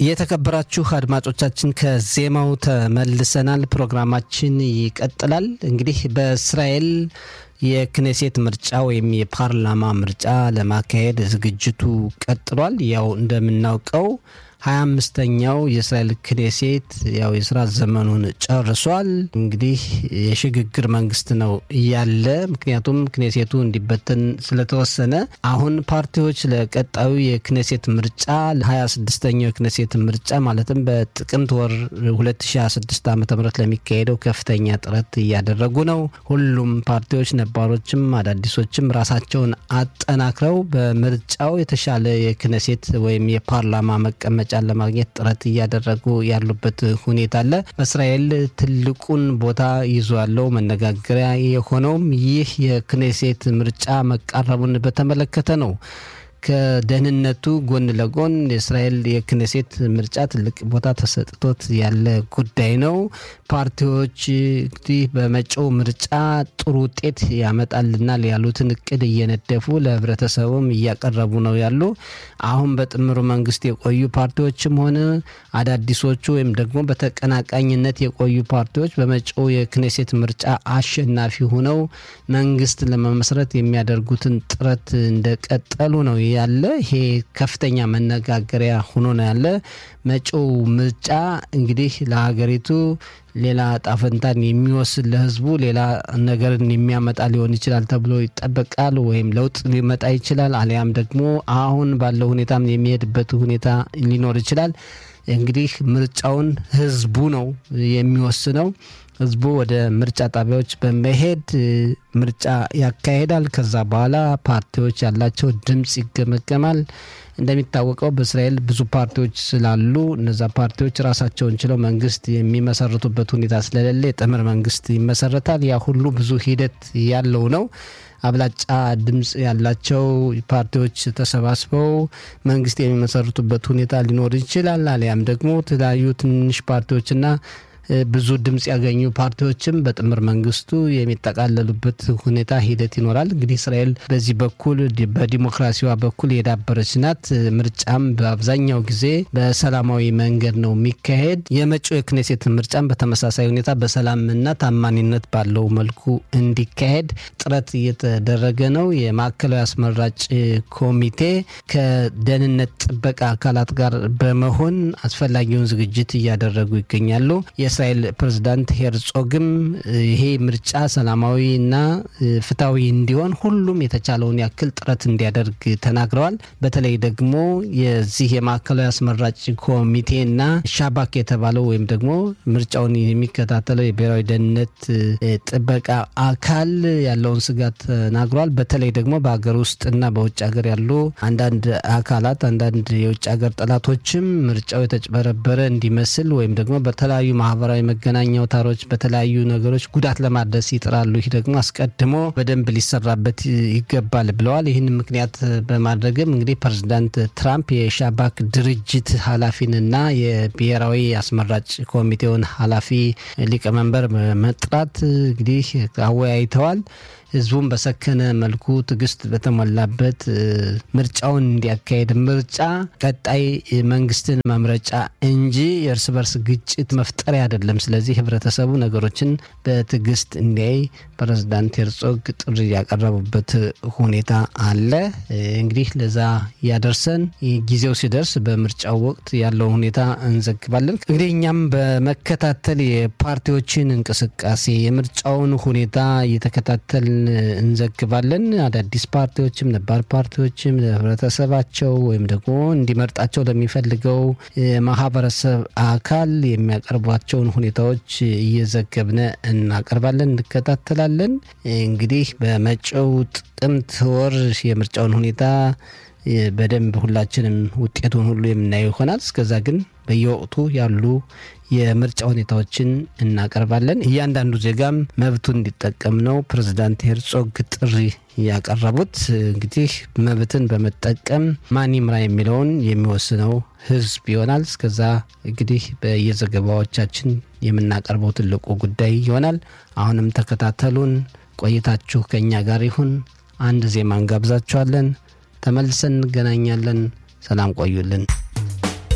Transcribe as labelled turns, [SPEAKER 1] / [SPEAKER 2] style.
[SPEAKER 1] የተከበራችሁ አድማጮቻችን ከዜማው ተመልሰናል። ፕሮግራማችን ይቀጥላል። እንግዲህ በእስራኤል የክኔሴት ምርጫ ወይም የፓርላማ ምርጫ ለማካሄድ ዝግጅቱ ቀጥሏል። ያው እንደምናውቀው ሀያ አምስተኛው የእስራኤል ክኔሴት ያው የስራ ዘመኑን ጨርሷል። እንግዲህ የሽግግር መንግስት ነው እያለ ምክንያቱም ክኔሴቱ እንዲበተን ስለተወሰነ አሁን ፓርቲዎች ለቀጣዩ የክኔሴት ምርጫ ለሀያ ስድስተኛው የክኔሴት ምርጫ ማለትም በጥቅምት ወር 2026 ዓ ም ለሚካሄደው ከፍተኛ ጥረት እያደረጉ ነው። ሁሉም ፓርቲዎች ነባሮችም አዳዲሶችም ራሳቸውን አጠናክረው በምርጫው የተሻለ የክኔሴት ወይም የፓርላማ መቀመጫ ለማግኘት ጥረት እያደረጉ ያሉበት ሁኔታ አለ። በእስራኤል ትልቁን ቦታ ይዞ ያለው መነጋገሪያ የሆነውም ይህ የክኔሴት ምርጫ መቃረቡን በተመለከተ ነው። ከደህንነቱ ጎን ለጎን የእስራኤል የክኔሴት ምርጫ ትልቅ ቦታ ተሰጥቶት ያለ ጉዳይ ነው። ፓርቲዎች እንግዲህ በመጪው ምርጫ ጥሩ ውጤት ያመጣልናል ያሉትን እቅድ እየነደፉ ለህብረተሰቡም እያቀረቡ ነው ያሉ። አሁን በጥምሩ መንግስት የቆዩ ፓርቲዎችም ሆነ አዳዲሶቹ ወይም ደግሞ በተቀናቃኝነት የቆዩ ፓርቲዎች በመጪው የክኔሴት ምርጫ አሸናፊ ሆነው መንግስት ለመመስረት የሚያደርጉትን ጥረት እንደቀጠሉ ነው ያለ። ይሄ ከፍተኛ መነጋገሪያ ሆኖ ነው ያለ። መጪው ምርጫ እንግዲህ ለሀገሪቱ ሌላ ጣፈንታን የሚወስድ ለህዝቡ ሌላ ነገርን የሚያመጣ ሊሆን ይችላል ተብሎ ይጠበቃል። ወይም ለውጥ ሊመጣ ይችላል፣ አሊያም ደግሞ አሁን ባለው ሁኔታም የሚሄድበት ሁኔታ ሊኖር ይችላል። እንግዲህ ምርጫውን ህዝቡ ነው የሚወስነው። ህዝቡ ወደ ምርጫ ጣቢያዎች በመሄድ ምርጫ ያካሄዳል። ከዛ በኋላ ፓርቲዎች ያላቸው ድምፅ ይገመገማል። እንደሚታወቀው በእስራኤል ብዙ ፓርቲዎች ስላሉ እነዛ ፓርቲዎች ራሳቸውን ችለው መንግስት የሚመሰርቱበት ሁኔታ ስለሌለ የጥምር መንግስት ይመሰረታል። ያ ሁሉ ብዙ ሂደት ያለው ነው። አብላጫ ድምፅ ያላቸው ፓርቲዎች ተሰባስበው መንግስት የሚመሰርቱበት ሁኔታ ሊኖር ይችላል። አሊያም ደግሞ የተለያዩ ትንሽ ፓርቲዎችና ብዙ ድምፅ ያገኙ ፓርቲዎችም በጥምር መንግስቱ የሚጠቃለሉበት ሁኔታ ሂደት ይኖራል። እንግዲህ እስራኤል በዚህ በኩል በዲሞክራሲዋ በኩል የዳበረች ናት። ምርጫም በአብዛኛው ጊዜ በሰላማዊ መንገድ ነው የሚካሄድ። የመጪው የክኔሴት ምርጫም በተመሳሳይ ሁኔታ በሰላምና ታማኒነት ባለው መልኩ እንዲካሄድ ጥረት እየተደረገ ነው። የማዕከላዊ አስመራጭ ኮሚቴ ከደህንነት ጥበቃ አካላት ጋር በመሆን አስፈላጊውን ዝግጅት እያደረጉ ይገኛሉ። የእስራኤል ፕሬዝዳንት ሄርጾግም ይሄ ምርጫ ሰላማዊና ፍትሐዊ እንዲሆን ሁሉም የተቻለውን ያክል ጥረት እንዲያደርግ ተናግረዋል። በተለይ ደግሞ የዚህ የማዕከላዊ አስመራጭ ኮሚቴና ሻባክ የተባለው ወይም ደግሞ ምርጫውን የሚከታተለው የብሔራዊ ደህንነት ጥበቃ አካል ያለውን ስጋት ተናግረዋል። በተለይ ደግሞ በሀገር ውስጥና በውጭ ሀገር ያሉ አንዳንድ አካላት አንዳንድ የውጭ ሀገር ጠላቶችም ምርጫው የተጭበረበረ እንዲመስል ወይም ደግሞ በተለያዩ ማህበራዊ መገናኛ አውታሮች በተለያዩ ነገሮች ጉዳት ለማድረስ ይጥራሉ። ይህ ደግሞ አስቀድሞ በደንብ ሊሰራበት ይገባል ብለዋል። ይህን ምክንያት በማድረግም እንግዲህ ፕሬዚዳንት ትራምፕ የሻባክ ድርጅት ኃላፊንና የብሔራዊ አስመራጭ ኮሚቴውን ኃላፊ ሊቀመንበር መጥራት እንግዲህ አወያይተዋል። ህዝቡን በሰከነ መልኩ ትዕግስት በተሞላበት ምርጫውን እንዲያካሄድ ምርጫ ቀጣይ መንግስትን መምረጫ እንጂ የእርስ በርስ ግጭት መፍጠሪያ አይደለም። ስለዚህ ህብረተሰቡ ነገሮችን በትዕግስት እንዲያይ ፕሬዝዳንት ሄርጾግ ጥሪ ያቀረቡበት ሁኔታ አለ። እንግዲህ ለዛ ያደርሰን ጊዜው ሲደርስ በምርጫው ወቅት ያለውን ሁኔታ እንዘግባለን። እንግዲህ እኛም በመከታተል የፓርቲዎችን እንቅስቃሴ የምርጫውን ሁኔታ እየተከታተል እንዘግባለን። አዳዲስ ፓርቲዎችም ነባር ፓርቲዎችም ለህብረተሰባቸው ወይም ደግሞ እንዲመርጣቸው ለሚፈልገው ማህበረሰብ አካል የሚያቀርቧቸውን ሁኔታዎች እየዘገብነ እናቀርባለን፣ እንከታተላለን። እንግዲህ በመጪው ጥቅምት ወር የምርጫውን ሁኔታ በደንብ ሁላችንም ውጤቱን ሁሉ የምናየው ይሆናል። እስከዛ ግን በየወቅቱ ያሉ የምርጫ ሁኔታዎችን እናቀርባለን። እያንዳንዱ ዜጋም መብቱን እንዲጠቀም ነው ፕሬዝዳንት ሄርጾግ ጥሪ ያቀረቡት። እንግዲህ መብትን በመጠቀም ማን ይምራ የሚለውን የሚወስነው ህዝብ ይሆናል። እስከዛ እንግዲህ በየዘገባዎቻችን የምናቀርበው ትልቁ ጉዳይ ይሆናል። አሁንም ተከታተሉን። ቆይታችሁ ከእኛ ጋር ይሁን። አንድ ዜማ እንጋብዛችኋለን። ተመልሰን እንገናኛለን። ሰላም ቆዩልን።